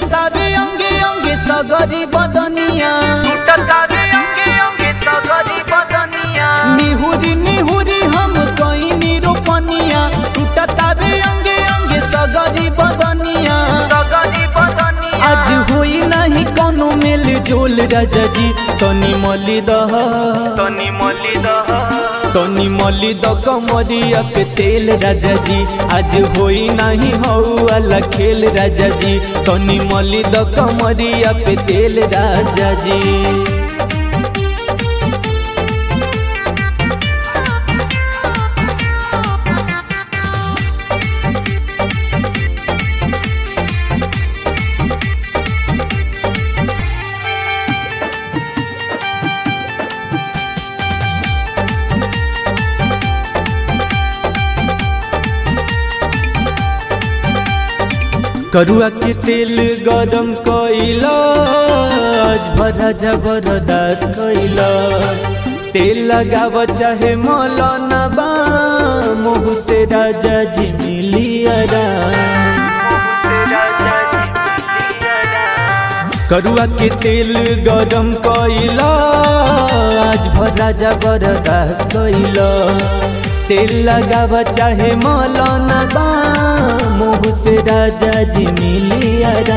टूटता रे अंगे अंगे सगरी बदनिया निहुरी निहुरी हम कहीं रोपनिया टूटता रे अंगे अंगे सगरी बदनिया आज होई नहीं कोनो मेल जोल राजा जी तनी मली दह तनी मली दह तनी मली द कमरिया पे तेल राजा जी आज होई नहीं हऊ वाला खेल राजा जी तनी मली द कमरिया पे तेल राजा जी करुआ के तेल गरम कैला आज भरा जबरदस्त कैला तेल लगाव चाहे मौलाना बा मुँह से राजा जी मिलियरा करुआ के तेल गरम कैला आज भरा जबरदस्त कैला तेल लगाव चाहे मौलाना बा मुँह से राजा जी मिलियरा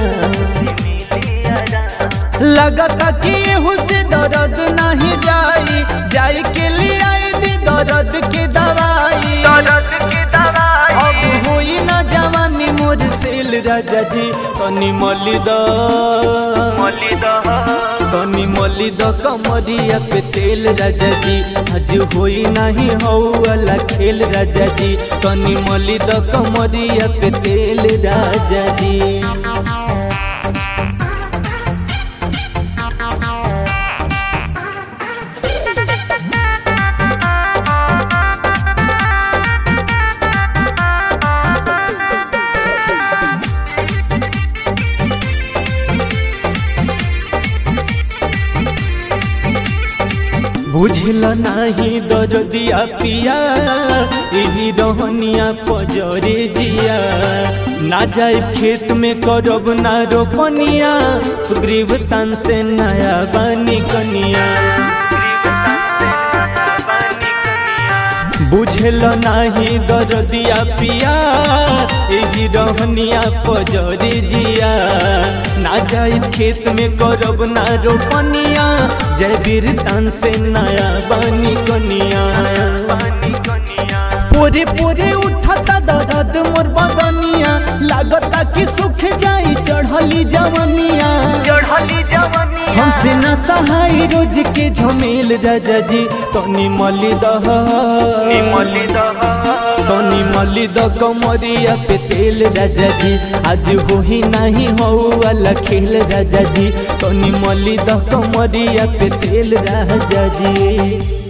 लगता कि एहू से दर्द नहीं जाई जाई के लिए आई दी दर्द के दवाई अब होई ना जवानी मोर सेल राजा जी तनी मली द तनी मली द कमरिया पे तेल राजा जी आज होई नहीं हऊ वाला खेल राजा जी तनी मली द कमरिया पे तेल राजा जी बुझल नाही दर्दिया पिया यही रहनिया पजरे जिया ना जाए खेत में करब ना रोपनिया सुग्रीव तन से नया बनी कनिया बुझल नाही दर्दिया पिया यही रहनिया पजरे जिया ना जाए खेत में करब ना रोपनिया जय वीर तन से नया बानी कनिया पोरे पोरे उठता दर्द मोर बदनिया लागता कि सुख जाई चढ़ली जवनिया हमसे न सहाय रोज के झमेल राजा जी तनी मली दह तनी मली द कमरिया पे तेल राजा जी आज होही नहीं हो वाला खेल राजा जी तनी मली द कमरिया पे तेल राजा जी